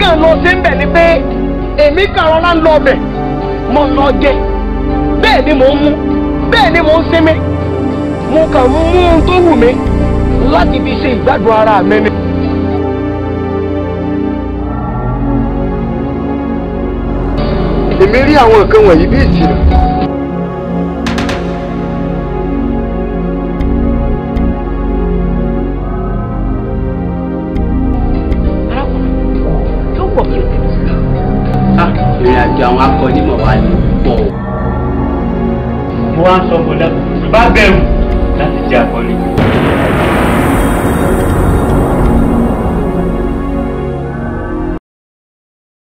kàn lọ sí ń bẹ̀ ni pé èmi kàn rọra ń lọ ọbẹ̀ mo lọ jẹ bẹ́ẹ̀ ni mò ń mú bẹ́ẹ̀ ni mò ń sinmi mo kàn mú un tó wù mí láti fi ṣe ìgbádùn ara mi ni. èmi rí àwọn nǹkan wọ̀nyí bí ìtìrà. yóò pọ̀ kí o tẹ̀lé sí i. ìrìn àjò àwọn akọni mọ̀ wá ní pọ̀. mo wá ń sọ fún ọ bá bẹ̀rù láti jẹ́ akọni.